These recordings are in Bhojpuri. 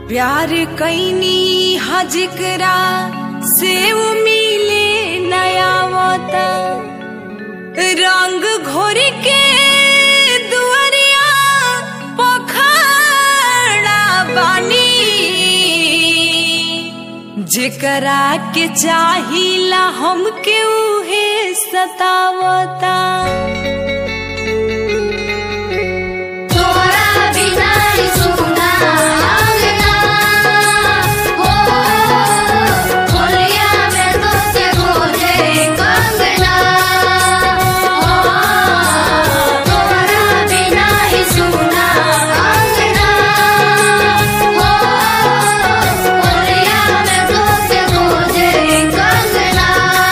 प्यार कैनी हजकरा से उ मिले नया वता रंग घोर के दुआरिया पखड़ा बानी जेकरा के चाहिला हमके उहे सतावता तोरा बिना ही सुना अंगना हो होलिया में तो से खोजे कंगना हो तोरा बिना ही सुना अंगना हो होलिया में तो से खोजे कंगना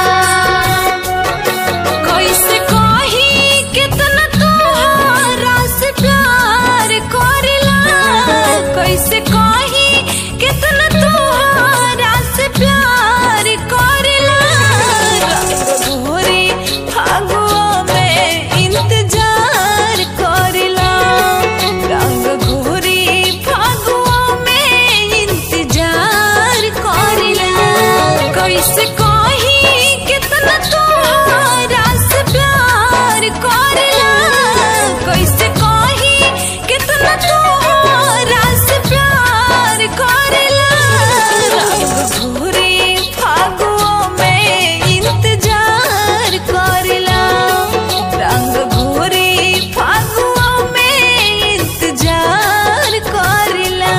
कैसे कही कितना तोहरा से प्यार करेला कैसे कही कितना तोहरा से प्यार करेला भोरे फागुआ में इंतजार करेला रंग घोरी फागुआ में इंतजार करेला कैसे कही कितना तोहरा से प्यार करेला कैसे कही कितना तोहरा से प्यार करेला रंग घोरे फागुआ में इंतजार करेला रंग घोरे फागुआ में इंतजार करेला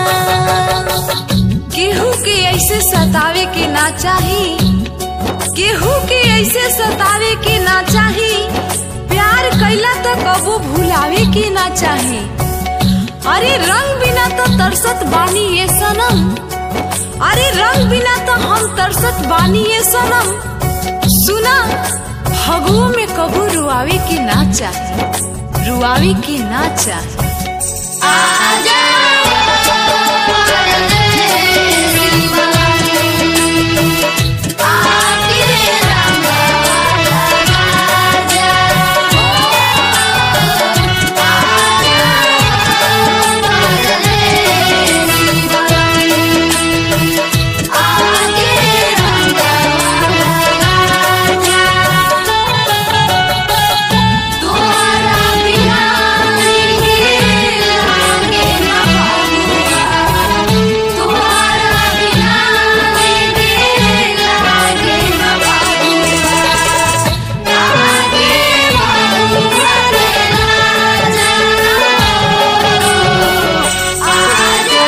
केहू के ऐसे सतावे के ना चाही केहू के ऐसे सतावे के ना चाही प्यार कैला तो कबो भुलावे के ना चाही अरे रंग बिना तो तरसत बानी ये सनम अरे रंग बिना तो हम तरसत बानी ये सनम सुना फगुओ में कबू रुआवे के ना चाही रुआवे के ना चाही आजा आके तोरा बिना के लागे ना बाबुआ तोरा बिना के लागे ना बाबुआ लागे बाबुआ रे राजा आजा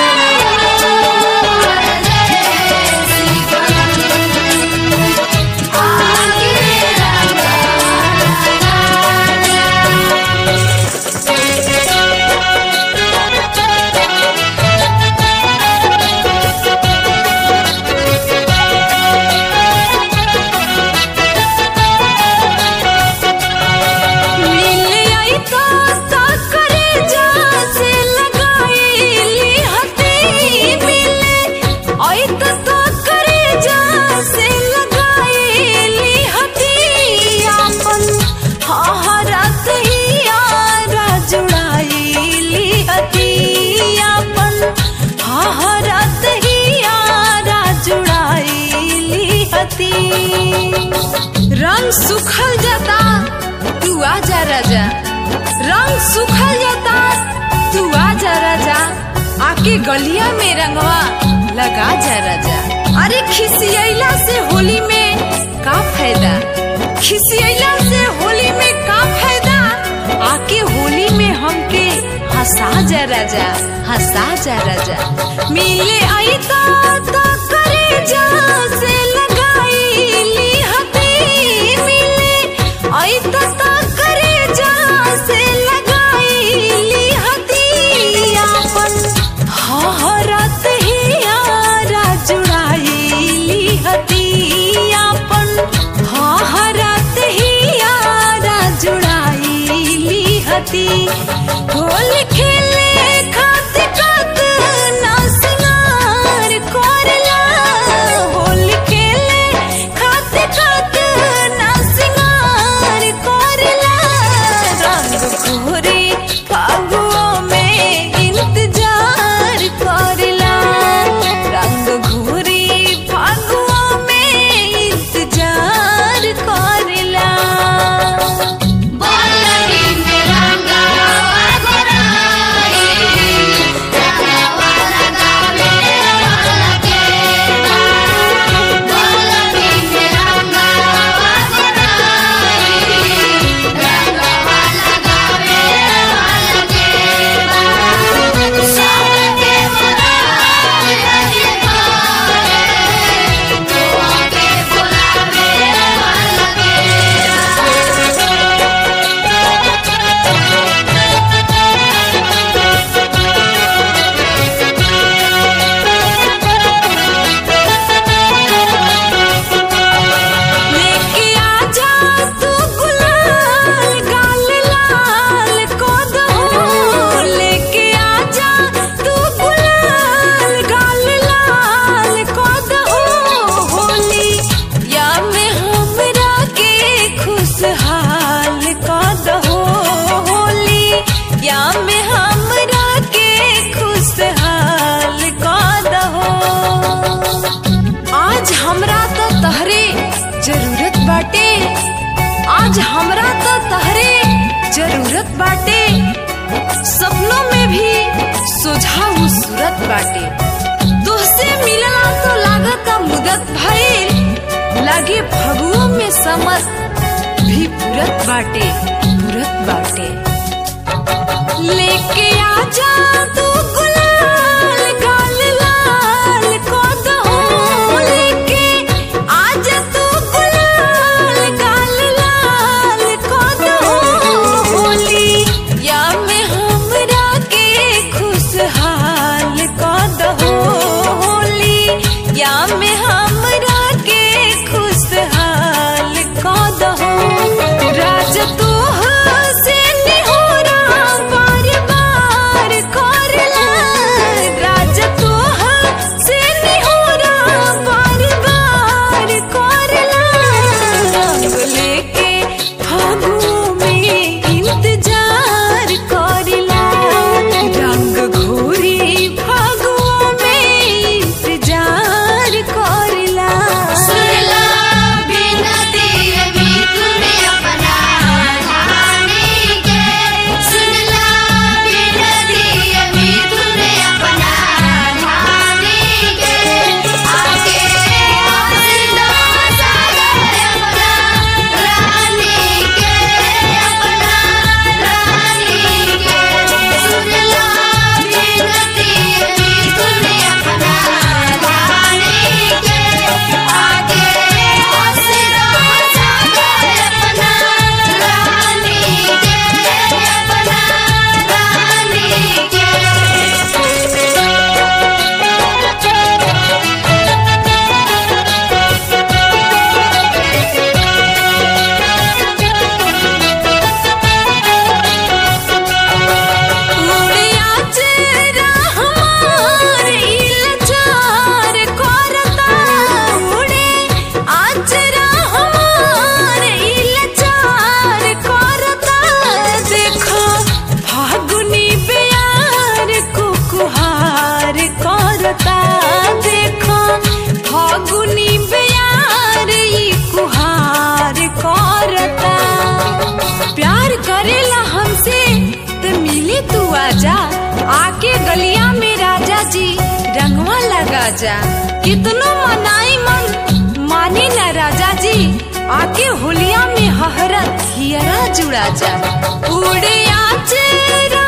मिले आई तो तो करे जा से लगाईली हती मिले आई तो तो करे जा से लगाईली हती आपन हहरत ही यारा जुड़ाईली हती आपन हहरत ही यारा जुड़ाईली हती रंग सुखल जाता तू आजा राजा रंग सुखल जाता तू आजा राजा आके गलिया में रंगवा लगा जा राजा अरे खिसियला से होली में का फायदा खिसियला से होली में का फायदा आके होली में हमके हंसा जा राजा हंसा जा राजा मिले आई तो तो करे जा से लगाईली हती मिले आई तो तो करे जा से लगाईली हती आपन हहरत ही यारा जुड़ाईली हती आपन हहरत ही यारा जुड़ाईली हती होल खेले खातिर कत ना सिंगार करला होल खेले बाटे तुहसे मिलना तो लागता मुदत भइल लागे फगुओं में समर भी पुरत बाटे पुरत बाटे लेके आजा तू गुलाल गाल लाल को दो लेके आजा तू गुलाल गाल लाल को दो होली या में हमरा के खुशहाल को दो होली या में हमरा के खुशहाल को दो राज तू से निहोरा बार बार करला राज तू से निहोरा बार बार करला रंग लेके फागुओं में इंतजार करला रंग घोरी फागुओं में इंतजार करला सुनला बिनती अभी तूने अपना ढाने के सुनला बिनती अभी तूने अपना ढाने के आगे हंसना सागर अपना रानी के अपना रानी के सुनला बिनती अभी तूने अपना ढाने के आगे हंसना सागर अपना रानी के अपना उड़िया चेहरा हमार इलचार करता उड़े आचरा हमार इलचार करता देखो फागुनी प्यार कुकुहार करता देखो फागुनी प्यार ई कुहार करता प्यार करेला हमसे तो मिले तू आजा आके गलिया में राजा जी रंगवा लगा जा कितनो मनाई मन माने न राजा जी आके होलिया में हहरत हियरा जुड़ा जा उड़े आचरा